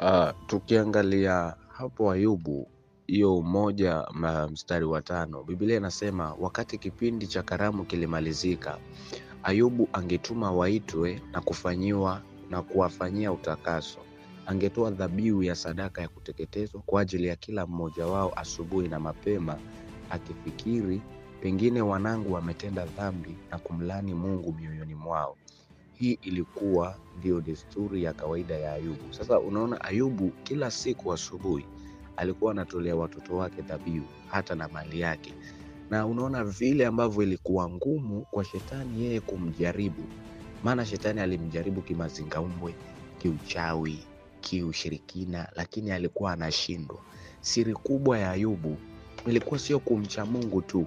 Uh, tukiangalia hapo Ayubu hiyo moja ma- mstari wa tano, Biblia inasema wakati kipindi cha karamu kilimalizika, Ayubu angetuma waitwe na kufanyiwa na kuwafanyia utakaso. Angetoa dhabihu ya sadaka ya kuteketezwa kwa ajili ya kila mmoja wao asubuhi na mapema, akifikiri pengine wanangu wametenda dhambi na kumlani Mungu mioyoni mwao. Hii ilikuwa ndiyo desturi ya kawaida ya Ayubu. Sasa unaona, Ayubu kila siku asubuhi alikuwa anatolea watoto wake dhabihu, hata na mali yake, na unaona vile ambavyo ilikuwa ngumu kwa shetani yeye kumjaribu, maana shetani alimjaribu kimazingaumbwe, kiuchawi, kiushirikina, lakini alikuwa anashindwa. Siri kubwa ya Ayubu ilikuwa sio kumcha Mungu tu,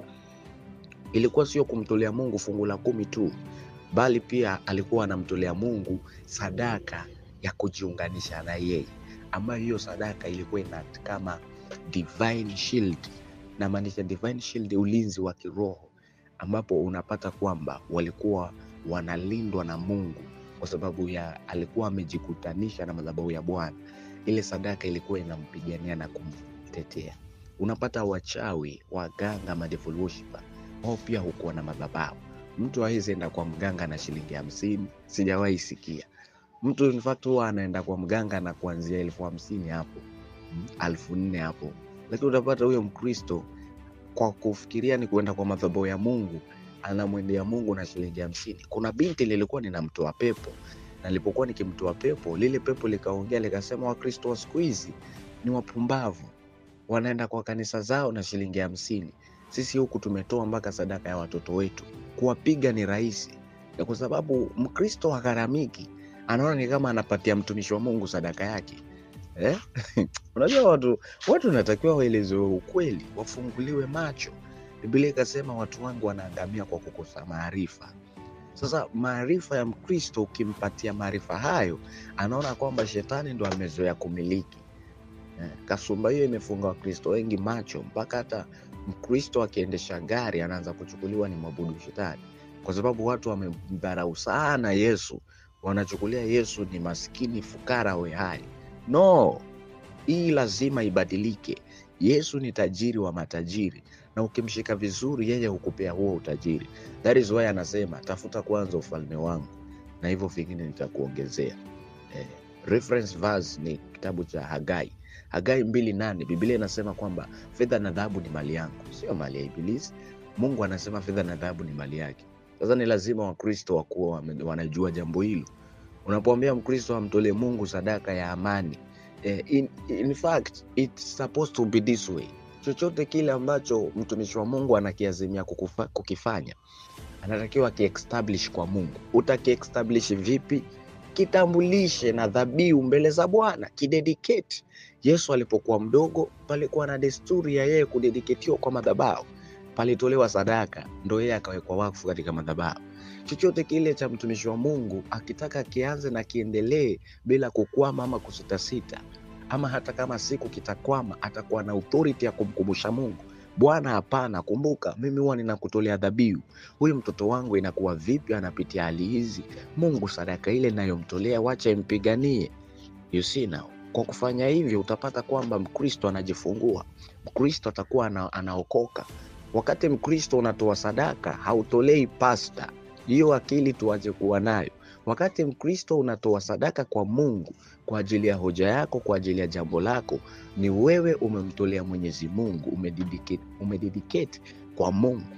ilikuwa sio kumtolea Mungu fungu la kumi tu, bali pia alikuwa anamtolea Mungu sadaka ya kujiunganisha na yeye, ambayo hiyo sadaka ilikuwa ina kama divine shield, na maanisha divine shield, ulinzi wa kiroho, ambapo unapata kwamba walikuwa wanalindwa na Mungu kwa sababu ya alikuwa amejikutanisha na madhabahu ya Bwana. Ile sadaka ilikuwa inampigania na kumtetea. Unapata wachawi, waganga, ma devil worshiper, wao pia hukuwa na madhabahu. Mtu hawezi enda kwa mganga na shilingi hamsini, sijawahi sikia. Mtu in fact huwa anaenda kwa mganga na kuanzia elfu hamsini hapo mm, elfu nne hapo, lakini utapata huyo Mkristo kwa kufikiria ni kuenda kwa madhabahu ya Mungu anamwendea Mungu na shilingi hamsini. Kuna binti lilikuwa ninamtoa pepo, na nilipokuwa nikimtoa pepo, lile pepo likaongea likasema, Wakristo wa siku hizi ni wapumbavu, wanaenda kwa kanisa zao na shilingi hamsini. Sisi huku tumetoa mpaka sadaka ya watoto wetu, kuwapiga ni rahisi, na kwa sababu Mkristo hagharamiki, anaona ni kama anapatia mtumishi wa Mungu sadaka yake eh? Unajua watu watu wanatakiwa waelezewe ukweli, wafunguliwe macho. Biblia ikasema watu wangu wanaangamia kwa kukosa maarifa. Sasa maarifa ya Mkristo, ukimpatia maarifa hayo, anaona kwamba shetani ndo amezoea kumiliki. Eh, Kasumba hiyo imefunga Wakristo wengi macho, mpaka hata Mkristo akiendesha gari anaanza kuchukuliwa ni mwabudu shetani, kwa sababu watu wamemdharau sana Yesu, wanachukulia Yesu ni maskini fukara we hai. No, hii lazima ibadilike. Yesu ni tajiri wa matajiri, na ukimshika vizuri, yeye hukupea huo utajiri. That is why anasema tafuta kwanza ufalme wangu na hivyo vingine nitakuongezea. Eh, reference verse ni kitabu cha Hagai, Hagai mbili nane. Biblia inasema kwamba fedha na dhahabu ni mali yangu, sio mali ya Ibilisi. Mungu anasema fedha na dhahabu ni mali yake. Sasa ni lazima Wakristo wakuwa wame- wanajua jambo hilo. Unapomwambia Mkristo amtolee Mungu sadaka ya amani eh, in, in fact it's supposed to be this way. Chochote kile ambacho mtumishi wa Mungu anakiazimia kukufa, kukifanya anatakiwa akiestablish kwa Mungu. Utakiestablish vipi? Kitambulishe na dhabihu mbele za Bwana, kidedicate. Yesu alipokuwa mdogo, palikuwa na desturi ya yeye kudediketiwa kwa madhabahu, palitolewa sadaka, ndo yeye akawekwa wakfu katika madhabahu. Chochote kile cha mtumishi wa Mungu akitaka kianze na kiendelee bila kukwama ama kusitasita, ama hata kama siku kitakwama, atakuwa na authority ya kumkumbusha Mungu, Bwana, hapana, kumbuka mimi huwa ninakutolea dhabihu. Huyu mtoto wangu inakuwa vipi anapitia hali hizi? Mungu, sadaka ile inayomtolea wacha impiganie. You see now, kwa kufanya hivyo utapata kwamba Mkristo anajifungua, Mkristo atakuwa ana, anaokoka. Wakati Mkristo unatoa sadaka, hautolei pasta. Hiyo akili tuache kuwa nayo. Wakati Mkristo unatoa sadaka kwa Mungu kwa ajili ya hoja yako, kwa ajili ya jambo lako, ni wewe umemtolea Mwenyezi Mungu, umededicate, umededicate kwa Mungu.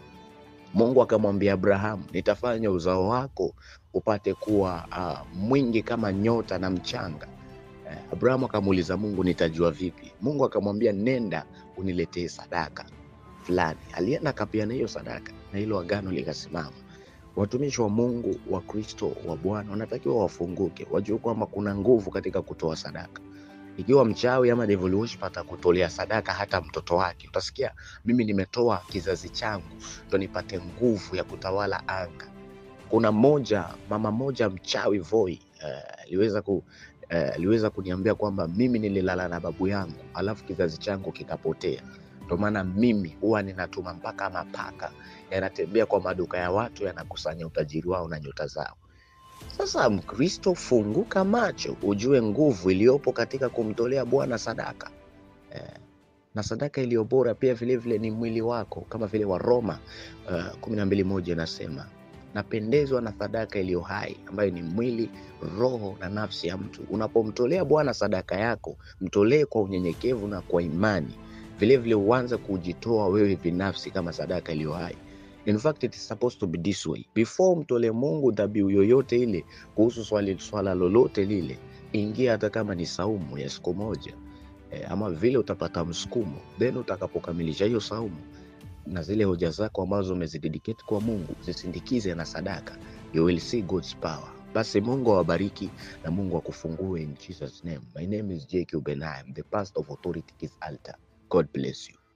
Mungu akamwambia Abrahamu, nitafanya uzao wako upate kuwa uh, mwingi kama nyota na mchanga. Eh, Abrahamu akamuuliza Mungu, nitajua vipi? Mungu akamwambia, nenda uniletee sadaka fulani. Alienda akapeana hiyo sadaka na hilo agano likasimama. Watumishi wa Mungu wa Kristo wa Bwana wanatakiwa wafunguke, wajue kwamba kuna nguvu katika kutoa sadaka. Ikiwa mchawi ama devil worship atakutolea sadaka hata mtoto wake, utasikia mimi nimetoa kizazi changu ndo nipate nguvu ya kutawala anga. Kuna mmoja mama moja mchawi Voi eh, aliweza ku eh, aliweza kuniambia kwamba mimi nililala na babu yangu alafu kizazi changu kikapotea. Ndo maana mimi huwa ninatuma mpaka mapaka yanatembea kwa maduka ya watu yanakusanya utajiri wao na nyota zao. Sasa Mkristo, funguka macho, ujue nguvu iliyopo katika kumtolea Bwana sadaka eh, na sadaka iliyo bora pia vilevile ni mwili wako, kama vile Waroma uh, kumi na mbili moja inasema napendezwa na sadaka iliyo hai ambayo ni mwili, roho na nafsi ya mtu. Unapomtolea Bwana sadaka yako, mtolee kwa unyenyekevu na kwa imani. Vilevile uanze kujitoa wewe binafsi kama sadaka iliyo hai. In fact it is supposed to be this way. Before mtolee Mungu dhabihu yoyote ile kuhusu swali, swala lolote lile, ingia hata kama ni saumu ya siku moja e, ama vile utapata msukumo, then utakapokamilisha hiyo saumu na zile hoja zako ambazo umezidedicate kwa Mungu zisindikize na sadaka, you will see God's power. Basi Mungu awabariki na Mungu akufungue in Jesus name. My name is JQ Benai, the pastor of Authority Kids Altar. God bless you.